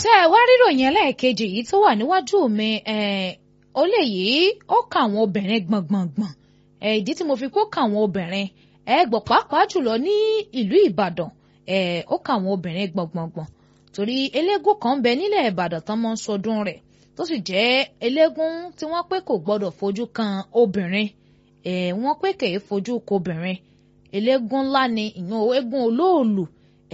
ṣé ẹ wá ríròyìn ẹlẹ́ẹ̀kejì yìí tó wà níwájú mi ó lè yìí ó kà àwọn obìnrin gbọ̀ngbọ̀ngbọ̀n ìdí tí mo fi kó kà àwọn obìnrin ẹ gbọ́ pàápàá jùlọ ní ìlú Ìbàdàn ó kà àwọn obìnrin gbọ̀ngbọ̀ngbọ̀n torí eléégún kan ń bẹ nílẹ̀ Ìbàdàn tán mọ́ ń sọdún rẹ̀ tó sì jẹ́ eléégún tí wọ́n pé kò gbọ́dọ̀ fojú kan obìnrin wọ́n pé kèé fojú kobìnrin eléégún ńlá ni ìyẹn eégún olóòlù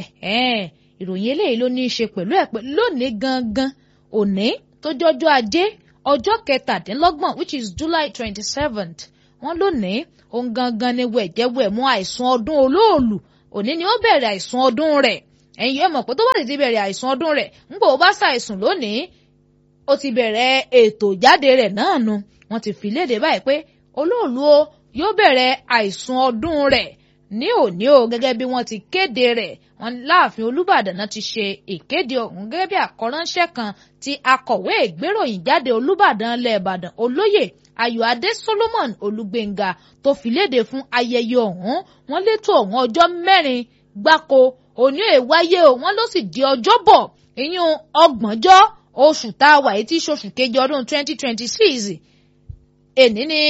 ìròyìn eléyìí ló ní í ṣe pẹ̀lú ẹ̀ pé lónìí gangan òní tó jọjọ́ ajé ọjọ́ kẹtàdínlọ́gbọ̀n which is July twenty seventh wọ́n lónìí òun gangan ni wẹ̀jẹ̀wẹ̀mú àìsùn ọdún olóòlù òní ni ó bẹ̀rẹ̀ àìsùn ọdún rẹ̀ ẹ̀yin ẹ mọ̀ pé tó bá ti bẹ̀rẹ̀ àìsùn ọdún rẹ̀ ńgbà ó bá ṣàìsùn lónìí ó ti bẹ̀rẹ̀ ètò ìjáde rẹ̀ náà nu wọ́n ti fi léde báyìí pé olóòlù o yóò bẹ̀rẹ̀ àìsùn ọdún rẹ̀ ní òní o gẹ́gẹ́ bí wọ́n ti kéde rẹ̀ wọ́n láàfin Olúbàdàn náà ti ṣe ìkéde ọ̀hún gẹ́gẹ́ bí àkọ́ránṣẹ́ kan tí akọ̀wé ìgbéròyìn jáde Olúbàdàn ilẹ̀ Ìbàdàn olóyè Ayọ̀adé Solomon Olúgbénga tó fi léde fún ayẹyẹ ọ̀hún wọ́n létò ọ̀hún ọjọ́ mẹ́rin gbáko òní èwáyé o wọ́n ló sì di ọjọ́bọ̀ ìyún ọgbọ̀njọ́ oṣù tá a wà yìí tí ṣoṣù kejì ọdún twenty twenty six èní ni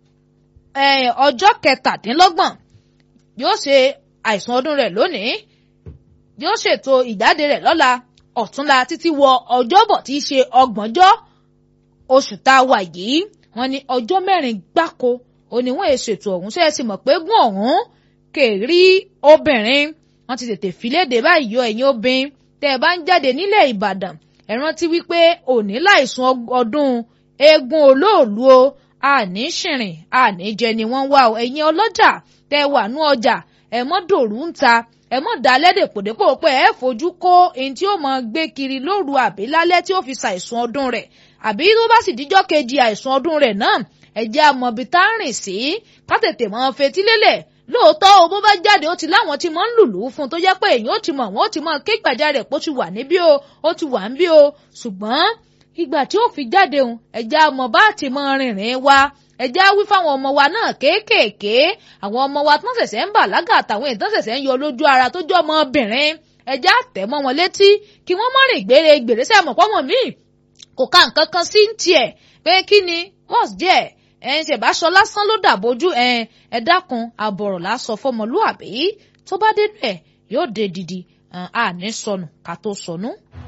ọjọ́ kẹtàdínlọ́gbọ̀n yóò ṣe àìsùn ọdún rẹ̀ lónìí yóò ṣètò ìjáde rẹ̀ lọ́la ọ̀túnla títí wọ ọjọ́bọ̀ tí í ṣe ọgbọ̀njọ́ oṣù tá a wà yìí wọ́n ní ọjọ́ mẹ́rin gbáko oníwọ̀n èṣètò ọ̀hún ṣe é sì mọ̀ pé gún ọ̀hún kèrí obìnrin wọ́n ti tètè filéde báyìí yọ ẹ̀yin obìnrin tẹ́ ẹ bá ń jáde nílẹ̀ Ìbàdàn ẹ rántí wípé òní láìsùn ọdún eégún olóòlù o àní ṣìrìn àní jẹ ni wọ́n wá o ẹ̀yin ọlọ́jà tẹ́ ẹ wà nú ọjà ẹ mọ́ dòrú ń ta ẹ mọ̀ dá lẹ́dẹ̀ pòdépò pé ẹ fojú kó ẹni tí ó mọ gbé kiri lóru àbí lálẹ́ tí ó fi ṣàìsùn ọdún rẹ̀ àbí tó bá sì díjọ́ kejì àìsùn ọdún rẹ̀ náà ẹ jẹ́ àmọ̀bí tá a rìn sí ká tètè mọ́ fetí lélẹ̀ lóòótọ́ o bó bá jáde ó ti láwọn tí mọ̀ ń lùlù fún tó jẹ́ pé èyàn ó ti mọ̀ wọ́n ó ti mọ̀ ké gbàjarè pé ó ti wà níbí o ó ti wà níbí o ṣùgbọ́n ìgbà tí ó fi jáde òun ẹ̀já ọmọ bá ti mọ rìnrìn wa ẹ̀já wí fáwọn ọmọ wa náà kéékèèké àwọn ọmọ wa tán ṣẹ̀ṣẹ̀ ń bàlágà àtàwọn èèyàn tán ṣẹ̀ṣẹ̀ ń yọ lójú ara tó jẹ́ ọmọbìnrin ẹ̀já tẹ̀ mọ́ wọn létí kí wọ́n má rìn gbére gbèrè sẹ́ mọ̀ pọ́mọ míì kò ká nǹkan kan sí tiẹ̀ pé kí ni what's there ẹ̀ ń ṣẹ̀bá aṣọ lásán ló dàbójú ẹ̀ ẹ̀ dákun àbọ̀rọ̀ lásọ fọmọlúàbí tó bá dénú ẹ̀ yóò dé didi àní sọnù ká tó sọnù.